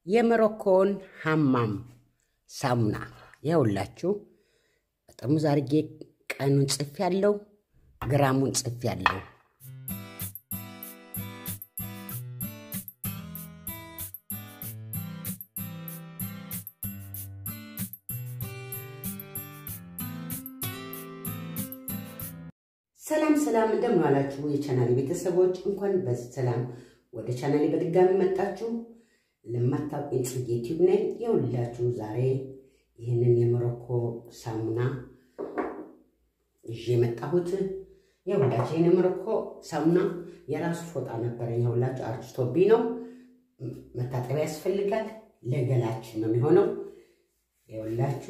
የሞሮኮን ሀማም ሳሙና ይኸውላችሁ ጠርሙዝ አድርጌ ቀኑን ጽፍ ያለው ግራሙን ጽፍ ያለው ሰላም ሰላም፣ እንደምን ዋላችሁ የቻናሌ ቤተሰቦች፣ እንኳን በዚህ ሰላም ወደ ቻናሌ በድጋሚ መጣችሁ። ለማታውቁኝ ጽጌ ዩቲዩብ ነኝ። የሁላችሁ ዛሬ ይህንን የሞሮኮ ሳሙና ይዤ የመጣሁት የሁላችሁ ይህን የሞሮኮ ሳሙና የራሱ ፎጣ ነበረኝ። የሁላችሁ አርጅቶብኝ ነው፣ መታጠቢያ ያስፈልጋል። ለገላችን ነው የሚሆነው። የሁላችሁ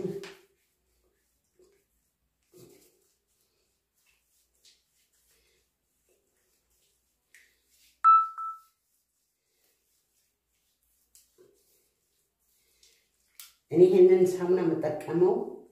እኔ ይህንን ሳሙና የምጠቀመው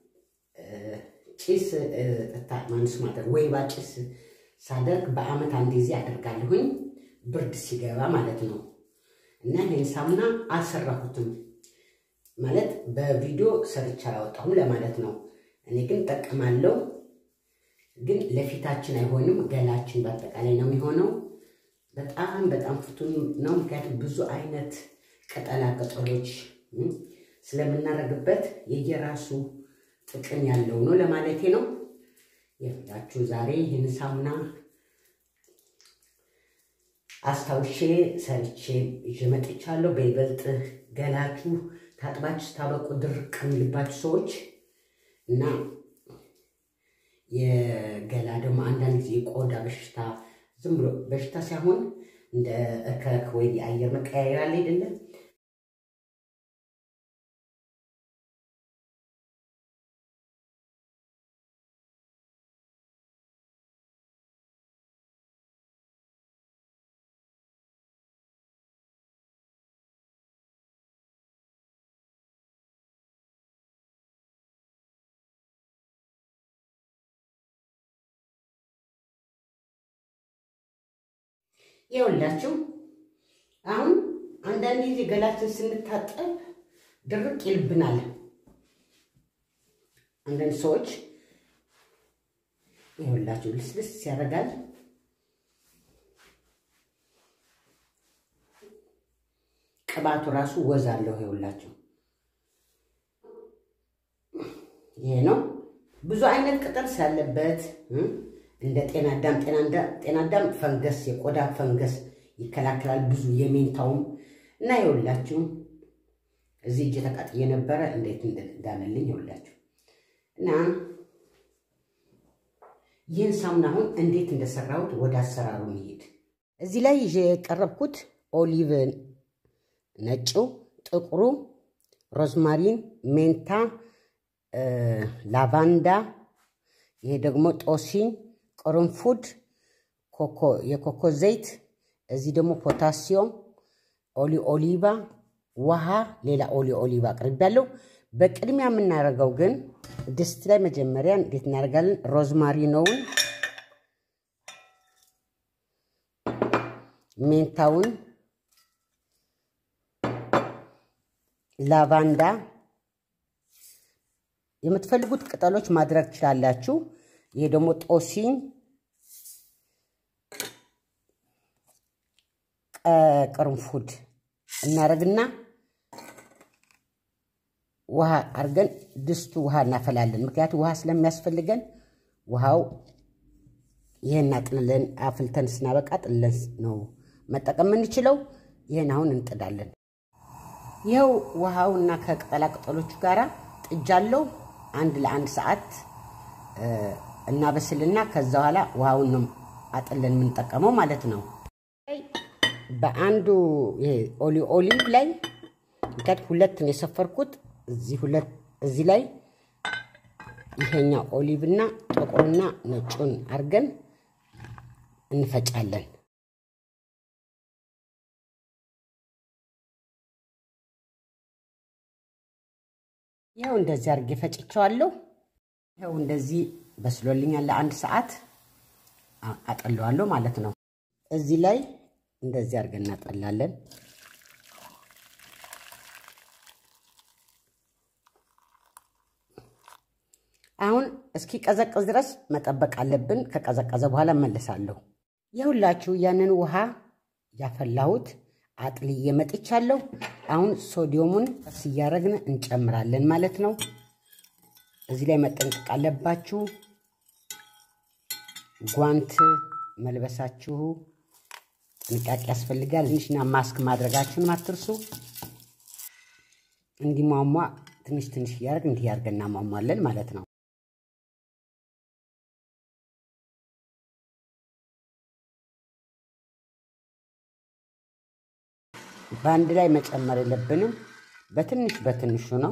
ጭስ ማንስ ማድረግ ወይባ ጭስ ሳደርግ በአመት አንድ ጊዜ አደርጋለሁኝ፣ ብርድ ሲገባ ማለት ነው። እና ይህን ሳሙና አልሰራሁትም ማለት በቪዲዮ ሰርቻ አላወጣሁም ለማለት ነው። እኔ ግን እጠቀማለሁ፣ ግን ለፊታችን አይሆንም፣ ገላችን በአጠቃላይ ነው የሚሆነው። በጣም በጣም ፍቱን ነው፣ ምክንያቱም ብዙ አይነት ቅጠላ ቅጠሎች ስለምናደርግበት የየራሱ ጥቅም ያለው ነው ለማለቴ ነው። የፍላችሁ ዛሬ ይህን ሳሙና አስታውሼ ሰርቼ ይዤ መጥቻለሁ። በይበልጥ ገላችሁ ታጥባችሁ ስታበቁ ድርቅ የሚልባችሁ ሰዎች እና የገላ ደግሞ አንዳንድ ጊዜ የቆዳ በሽታ ዝም ብሎ በሽታ ሳይሆን እንደ እከክ ወይ የአየር መቀያየር አለ አይደለም ይኸውላችሁ አሁን አንዳንድ ጊዜ ገላችን ስንታጠብ ድርቅ ይልብናል። አንዳንድ ሰዎች ይኸውላችሁ ልስልስ ያደርጋል። ቅባቱ ራሱ ወዝ አለው። ይኸውላችሁ ይሄ ነው ብዙ አይነት ቅጠል ስላለበት እንደ ጤናዳም ጤናዳም ፈንገስ የቆዳ ፈንገስ ይከላከላል። ብዙ የሜንታውም እና ይኸውላችሁ እዚህ እጅ ተቃጥዬ ነበረ እንዴት እንዳለልኝ ይኸውላችሁ እና ይህን ሳሙና አሁን እንዴት እንደሰራሁት ወደ አሰራሩ እንሂድ። እዚህ ላይ ይዤ የቀረብኩት ኦሊቭ ነጩ፣ ጥቁሩ፣ ሮዝማሪን፣ ሜንታ፣ ላቫንዳ፣ ይሄ ደግሞ ጦሲኝ ቅርንፉድ፣ የኮኮ ዘይት፣ እዚህ ደግሞ ፖታሲዮም፣ ኦሊ ኦሊቫ፣ ውሃ፣ ሌላ ኦሊ ኦሊቫ አቅርቤያለሁ። በቅድሚያ የምናደርገው ግን ድስት ላይ መጀመሪያ እንዴት እናደርጋለን? ሮዝማሪኖውን፣ ሜንታውን፣ ላቫንዳ የምትፈልጉት ቅጠሎች ማድረግ ትችላላችሁ። ይሄ ደግሞ ጦሲኝ ቅርንፉድ እናደርግና ውሃ አድርገን ድስቱ ውሃ እናፈላለን። ምክንያቱም ውሃ ስለሚያስፈልገን ውሃው ይህን አጥልለን አፍልተን ስናበቃ ጥለን ነው መጠቀም የምንችለው። ይህን አሁን እንጥዳለን። ይኸው ውሃው እና ከቅጠላ ቅጠሎቹ ጋር ጥጃለው። አንድ ለአንድ ሰዓት እናበስልና ከዛ በኋላ ውሃውን ነው አጥለን የምንጠቀመው ማለት ነው። በአንዱ ኦሊ ኦሊቭ ላይ ምክንያት ሁለት ነው የሰፈርኩት። እዚህ ሁለት እዚህ ላይ ይሄኛው ኦሊቭ እና ጥቁርና ነጩን አድርገን እንፈጫለን። ይኸው እንደዚህ አድርጌ ፈጭቸዋለሁ። ይኸው እንደዚህ በስሎልኛል። ለአንድ ሰዓት አጠለዋለሁ ማለት ነው። እዚህ ላይ እንደዚህ አድርገን እናጠላለን። እስኪ ቀዘቅዝ ድረስ መጠበቅ አለብን። ከቀዘቀዘ በኋላ እመለሳለሁ። የሁላችሁ ያንን ውሃ ያፈላሁት አጥልዬ መጥቻለሁ። አሁን ሶዲየሙን ቀስ እያደረግን እንጨምራለን ማለት ነው። እዚህ ላይ መጠንቀቅ አለባችሁ። ጓንት መልበሳችሁ ጥንቃቄ ያስፈልጋል። ትንሽና ማስክ ማድረጋችሁን አትርሱ። እንዲሟሟ ትንሽ ትንሽ እያደረግ እንዲህ እያደረግን እናሟሟለን ማለት ነው። በአንድ ላይ መጨመር የለብንም። በትንሽ በትንሹ ነው።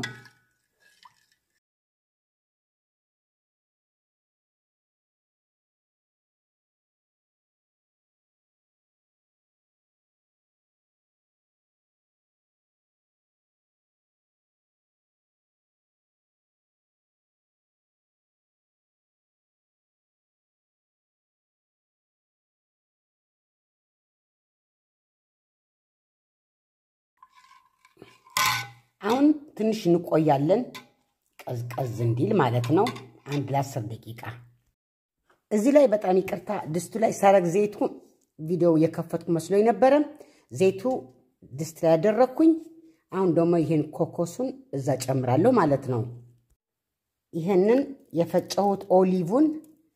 አሁን ትንሽ እንቆያለን፣ ቀዝቀዝ እንዲል ማለት ነው። አንድ ለአስር ደቂቃ እዚህ ላይ በጣም ይቅርታ፣ ድስቱ ላይ ሳረግ ዘይቱ ቪዲዮ እየከፈትኩ መስሎኝ ነበረ። ዘይቱ ድስት ላይ ያደረግኩኝ። አሁን ደግሞ ይህን ኮኮሱን እዛ ጨምራለሁ ማለት ነው። ይህንን የፈጨሁት ኦሊቭን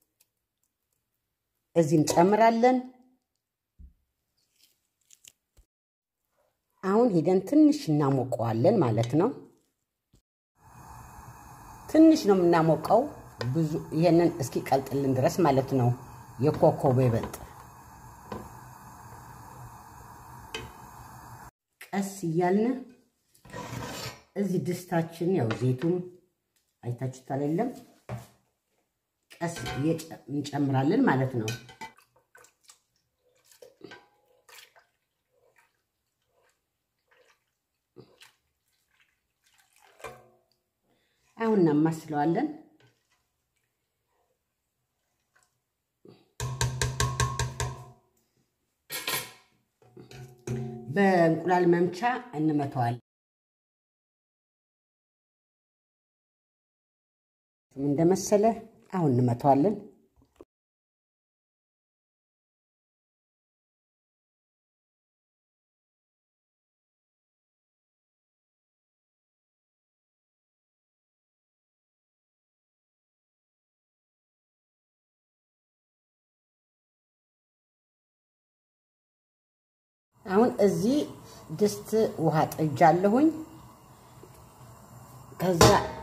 እዚህ እንጨምራለን። አሁን ሄደን ትንሽ እናሞቀዋለን ማለት ነው። ትንሽ ነው የምናሞቀው፣ ብዙ ይሄንን እስኪቀልጥልን ድረስ ማለት ነው። የኮኮቦ ይበልጥ ቀስ እያልን እዚህ ድስታችን ያው ዘይቱም አይታችሁታል የለም ቀስ እንጨምራለን ማለት ነው። አሁን እናማስለዋለን። በእንቁላል መምቻ እንመተዋለን። እንደመሰለ አሁን እንመተዋለን። አሁን እዚህ ድስት ውሃ ጥጃለሁኝ። ከዛ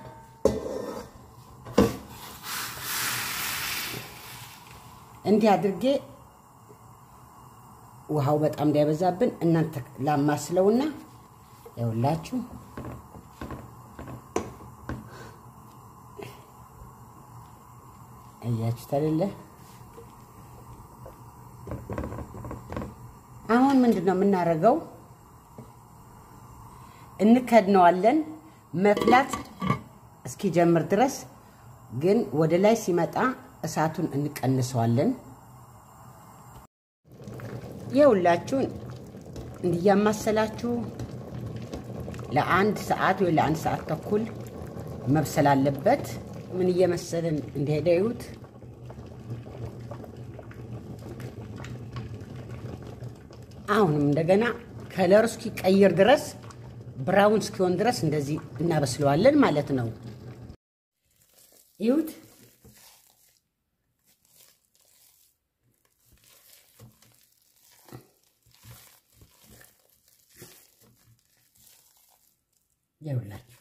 እንዲህ አድርጌ ውሃው በጣም እንዳይበዛብን እናንተ ላማስለውና ያውላችሁ እያችሁት አይደለ? አሁን ምንድን ነው የምናደርገው? እንከድነዋለን መፍላት እስኪጀምር ድረስ ግን ወደ ላይ ሲመጣ እሳቱን እንቀንሰዋለን። የሁላችሁን እንዲያማሰላችሁ ለአንድ ሰዓት ወይ ለአንድ ሰዓት ተኩል መብሰል አለበት። ምን እየመሰለን እንደሄደ ይሁት አሁንም እንደገና ከለሩ እስኪቀይር ድረስ ብራውን እስኪሆን ድረስ እንደዚህ እናበስለዋለን ማለት ነው። ይሁት ይኸውላችሁ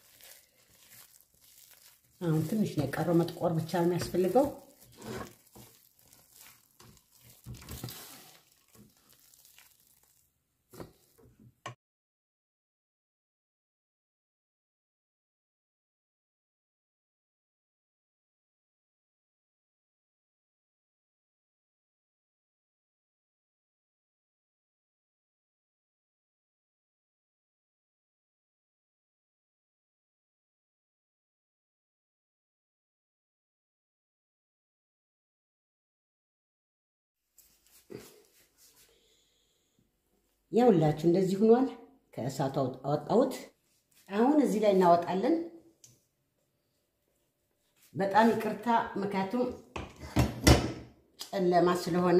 አሁን ትንሽ ነው የቀረው፣ መጥቆር ብቻ ነው የሚያስፈልገው። ያውላችሁ እንደዚህ ሆኗል። ከእሳቱ አወጣሁት። አሁን እዚህ ላይ እናወጣለን። በጣም ይቅርታ፣ ምክንያቱም ጨለማ ስለሆነ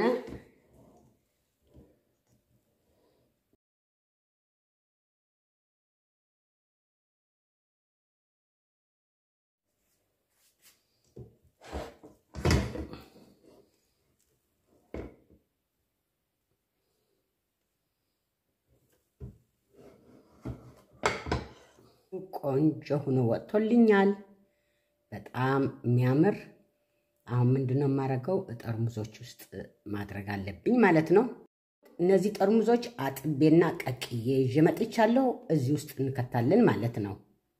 ቆንጆ ሆኖ ወጥቶልኛል። በጣም የሚያምር አሁን ምንድነው የማደርገው? ጠርሙዞች ውስጥ ማድረግ አለብኝ ማለት ነው። እነዚህ ጠርሙዞች አጥቤና ቀቅዬ ይዤ መጥቻለሁ። እዚህ ውስጥ እንከታለን ማለት ነው።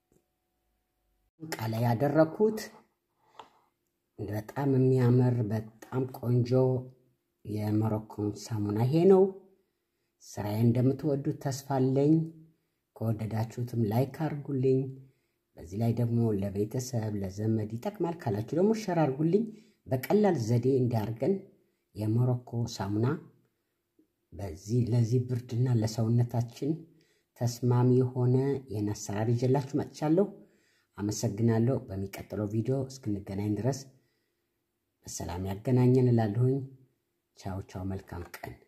እቃ ላይ ያደረኩት በጣም የሚያምር በጣም ቆንጆ የሞሮኮን ሳሙና ይሄ ነው። ስራዬ እንደምትወዱት ተስፋ አለኝ። ከወደዳችሁትም ላይክ አርጉልኝ። በዚህ ላይ ደግሞ ለቤተሰብ ለዘመድ ይጠቅማል ካላችሁ ደግሞ ሸር አርጉልኝ። በቀላል ዘዴ እንዲያርገን የሞሮኮ ሳሙና በዚህ ለዚህ ብርድና ለሰውነታችን ተስማሚ የሆነ ይህን አሰራር ይዤላችሁ መጥቻለሁ። አመሰግናለሁ። በሚቀጥለው ቪዲዮ እስክንገናኝ ድረስ በሰላም ያገናኘን እላለሁኝ። ቻው ቻው። መልካም ቀን